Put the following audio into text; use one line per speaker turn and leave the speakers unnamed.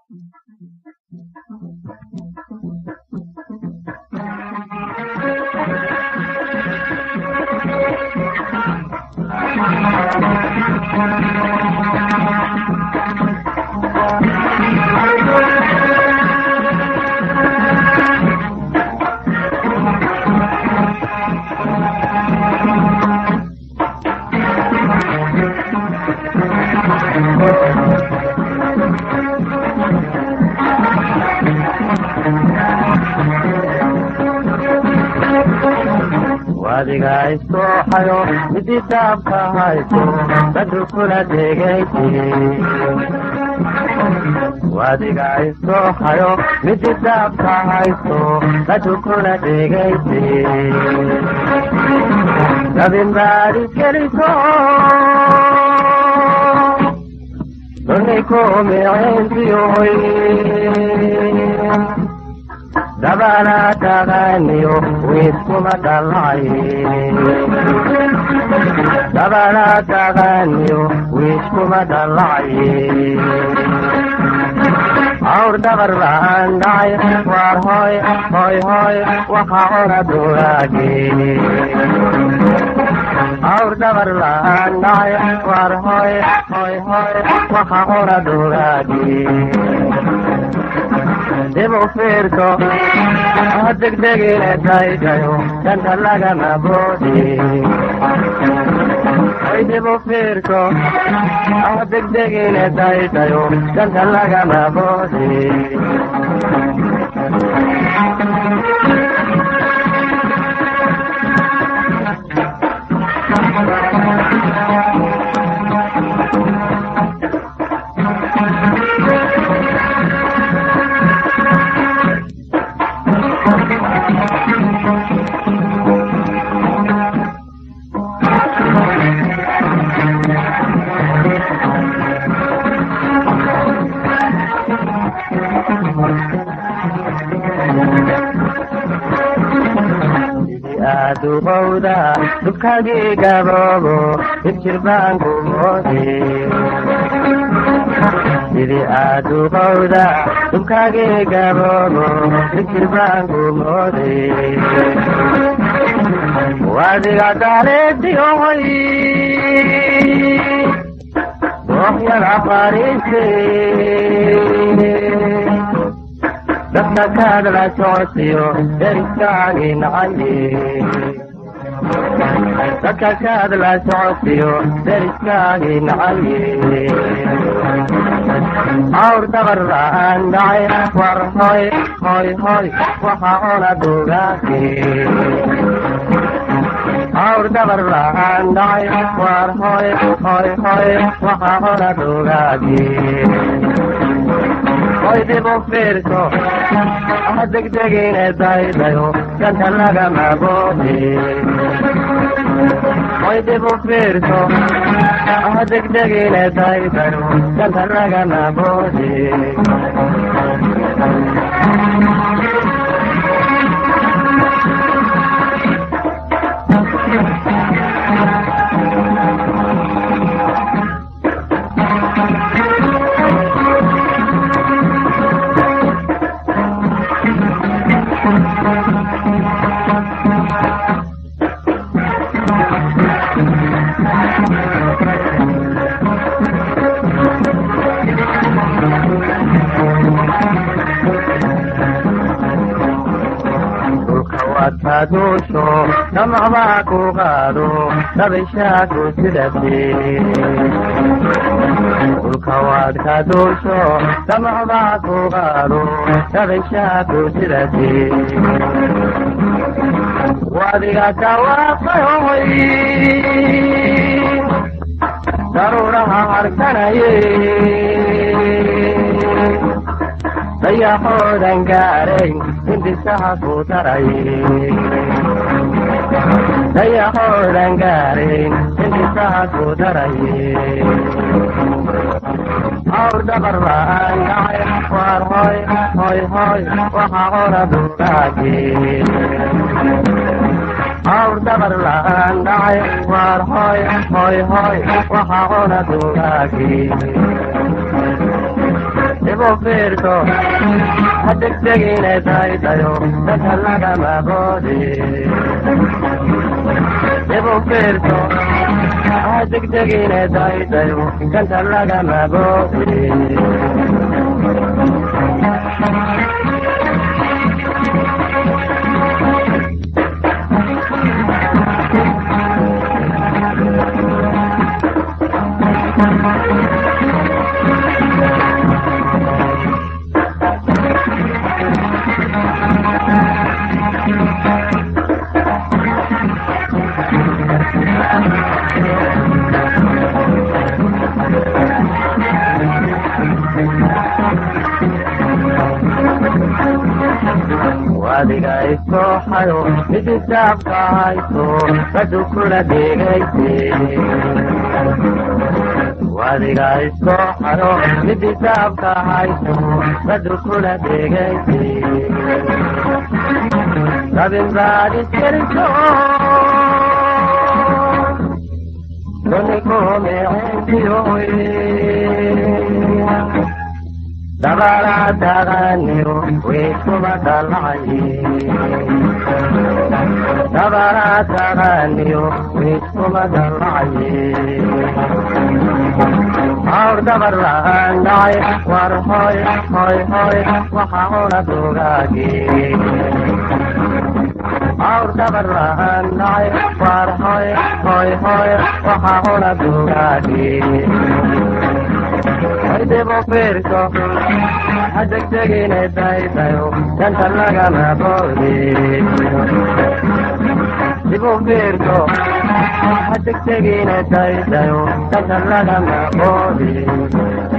wadiga isooxayo midii daabka hayso dadu kula degaysi wadiga isooxayo midii daabka hayso dadu kula degaysi dabinbaadi geliso dunikumicinsiyoy dabana taqaaniyo wiiskuma dhalacay dabana taqaaniyo wiiskuma dhalacay awr dabar baan dhacay waar hoy hoy hoy waxa cuna dugaagi awr dabar baan dhacay waar hoy hoy hoy waxa cuna dugaagi dib u fiirso ha degdegine daydayo danta lagama boodi ay dib u fiirso ha degdegine daydayo danta lagama boodi aduqowda dubkagii gaboobo ibjirbaanku moodi sidii aduqowda dubkagii gaboobo ibjirbaanku moodi wadiga daaleediyohoy doohyada fariise dadka kaadla socodsiyo deriskaagii nacaye dadka kaadla socodsiyo deriskaagii nacaye awr dabar baan dhacay war hoy hoy hoy waxa cuna dugaagi awr dabar baan dhacay war hoy hoy hoy waxa cuna dugaagi hoy dib u fiirso ha degdegine daydayo danta lagama boodi hoy dib u fiirso ha degdegine daydayo danta lagama boodi duusho damacbaa ku qaado dabishaaku sidate dhulka waad ka duusho damacbaa ku qaado dabishaaku sidate wadiga dawaaqayoy daruuraha harkanaye dayaxoodan gaarayn hindisaha ku daray dayaxoodan gaarayn hindisaha ku daray awr dabar baan dhacay waar hoy hoy hoy waxa cuna dugaagi awr dabar laan dhacay waar hoy hoy hoy waxa cuna dugaagi dibu fiirso hadegdegine daydayo dadka lagama boodi dibu fiirso hadegdegine daydayo danta lagama boodi wadiga isooxayo midisaabka hayso badu kula dhegayse wadiga isooxayo midisaabka hayso badu kula dhegayse rabin baadiskerso donikomeentiyoe dabarataganiyo wiskubadalaye dabarataganiyo wiskubadalaye awr dabarlaandacay war hoy hoy hoy waxa una dugaagi awr dabarlaandacay war hoy hoy hoy waxa una dugaagi dibu fiirso hadegdegine daydayo danta lagama boodi dibu fiirso hadegdegine daydayo danta lagama boodi